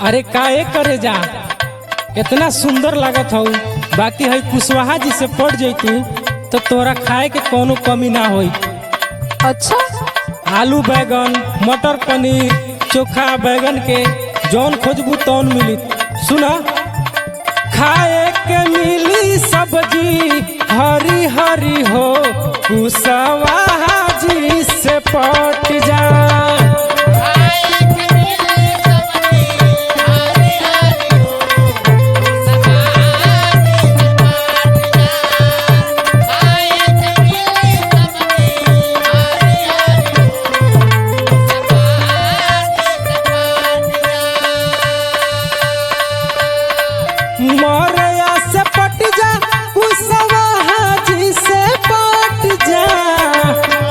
अरे काहे करे जा इतना सुंदर लागत हौ बाकी है कुशवाहा जी से पड़ जैतू तो तोरा खाए के कोनो कमी ना होई अच्छा आलू बैगन मटर पनीर चोखा बैगन के जौन खोजबू तौन मिली सुना खाए के मिली सब्जी हरी हरी हो कुशवाहा जी से पट जा मोरया से पट जा कुशवाहा जी से पट जा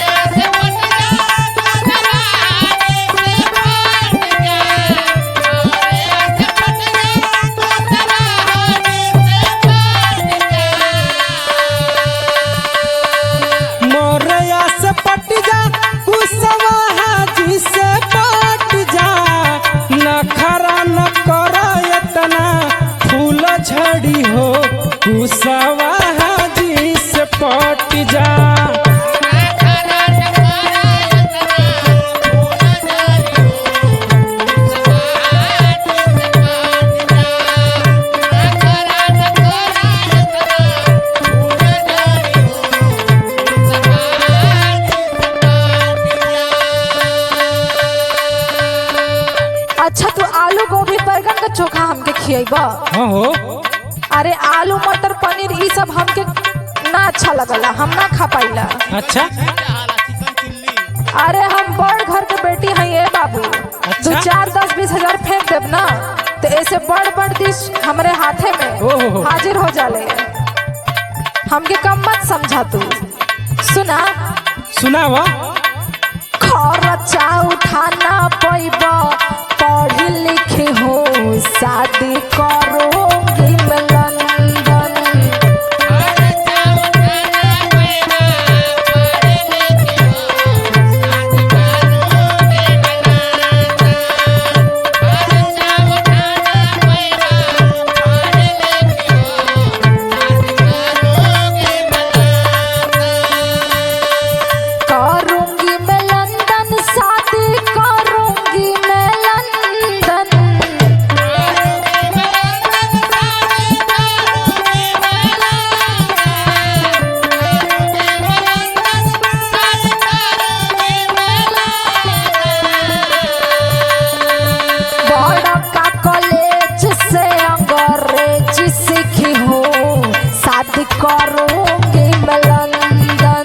मोरया से पट जा कुशवाहा जी से पट जा नखरा न कर इतना फूल झड़ी हो कुशवाहा जी से पट जा अच्छा तू आलू गोभी बैगन का चोखा हमके खिएबा हाँ हो अरे आलू मटर पनीर ई सब हमके ना अच्छा लगला हम ना खा पाइला अच्छा अरे हम बड़ घर के बेटी हैं ये बाबू अच्छा? दो चार दस बीस हजार फेंक देब ना तो ऐसे बड़ बड़ डिश हमरे हाथे ओहो। में हाजिर हो जाले हमके कम मत समझा तू सुना सुनावा खर्चा उठाना पैब पढ़ी लिखे हो शादी करोगी मैं लंदन करूंगी मैं लंदन शादी करूंगी मैं लंदन बड़ा का कॉलेज से अंग्रेजी सीखी हो शादी करूंगी मैं लंदन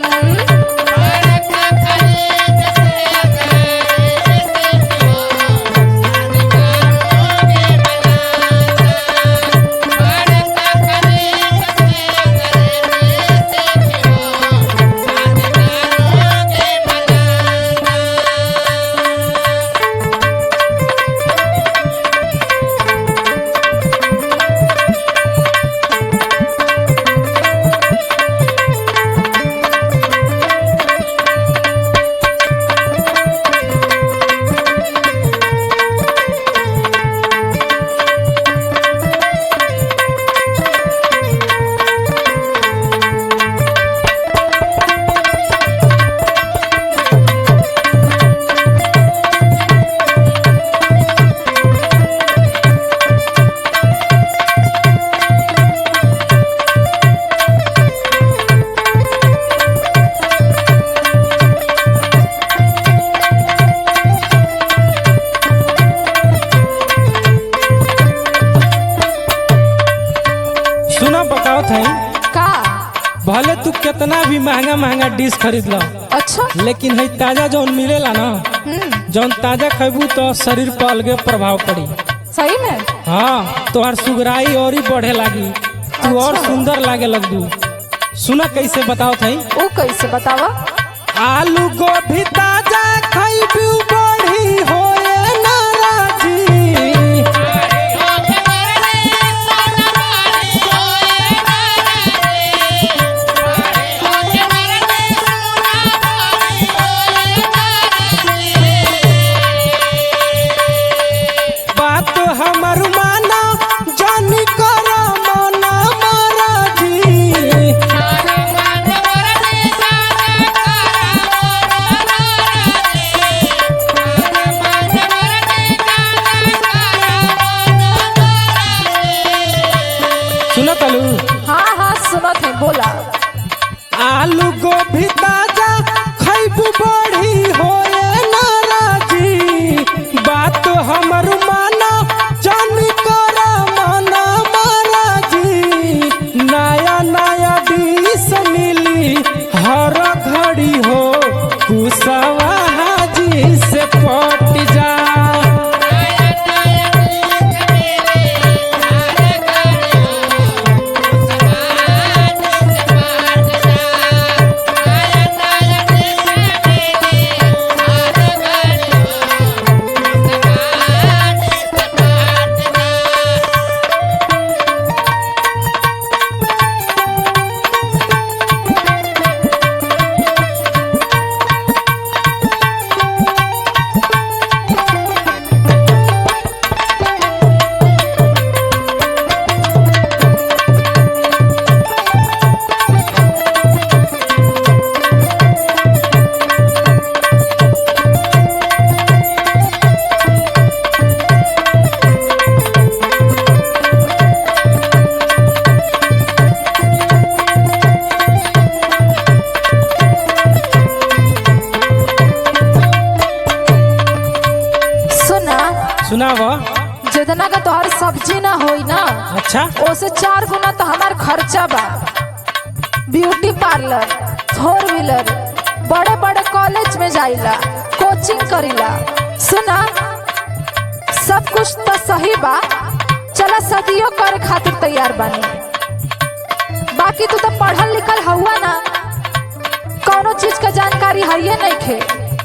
सुना बताओ थे का भले तू कितना भी महंगा महंगा डिश खरीद लो अच्छा लेकिन है ताजा जौन मिलेला ना हम्म जौन ताजा खैबू तो शरीर पर अलगे प्रभाव पड़ी सही में हाँ तोहर सुगराई और ही बढ़े लागी तू और अच्छा। सुंदर लागे लगदू सुना कैसे बताओ थई वो कैसे बतावा आलू गोभी ताजा खैबू बढ़ी होए नाराजी बात कुशवाहा जी से पट जा सुना सुनाव जितना का तोहर सब्जी ना होई ना अच्छा ओसे चार गुना तो हमार खर्चा बा ब्यूटी पार्लर फोर व्हीलर बड़े बड़े कॉलेज में जाइला कोचिंग करीला सुना सब कुछ तो सही बा चला सदियों करे खातिर तैयार बानी बाकी तू तो पढ़ल लिखल हुआ ना कौनो चीज का जानकारी है नहीं खे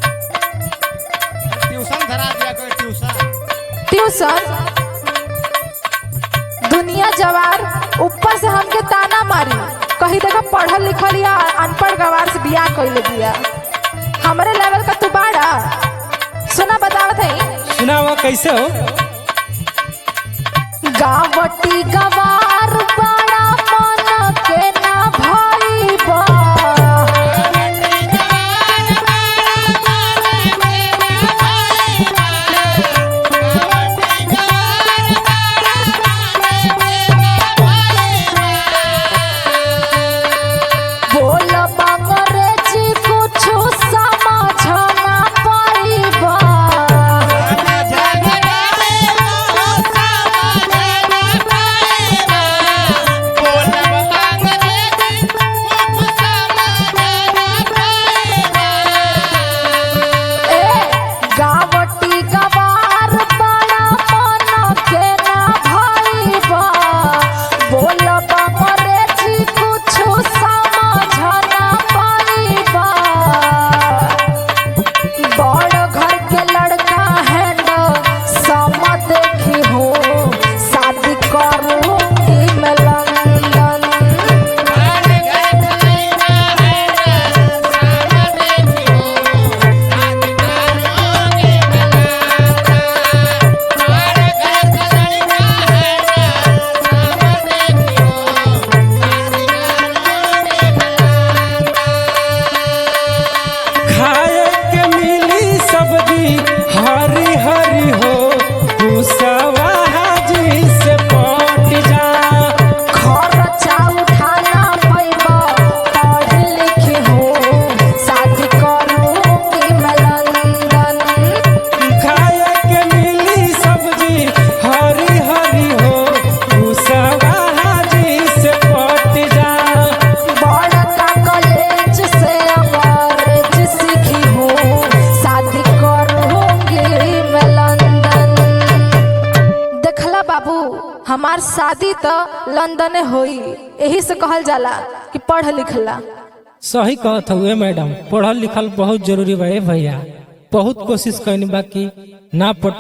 ट्यूशन धरा दिया कोई ट्यूशन ट्यूशन दुनिया जवार ऊपर से हमके ताना मारी कही देखा पढ़ल लिखल या अनपढ़ गवार से बियाह कैले बिया हमरे लेवल का तू बाड़ा सुना बतावत है सुनाव कैसे हो गावटी गवार बड़ा मन के ना भाई बा बोल अंग्रेजी कुछ समझ ना पाइबा ए गावटी गवार बड़ा मन के ना भाइबा बोल अंग्रेजी कुछ समझ ना पाइबा बड़ घर के लड़का है न सम देखी हो शादी करूंगी मैं लंदन खाए के मिली सब्जी हरी हरी हो कुशवाहा जी से पट जा खर्चा उठाना पैबा पढ़ लिख हो शादी करूंगी मैं लंदन खाए के मिली सब्जी हरी हरी हो कुशवाहा जी से पट जा बड़का कॉलेज से अंग्रेज सीखी हो शादी करूंगी मैं लंदन देखला बाबू हमार शादी तो लंदन होई यही से कहल जाला कि पढ़ लिखला सही कहत हुए मैडम पढ़ल लिखल बहुत जरूरी बा ए भैया बहुत कोशिश कैनी बाकी ना पट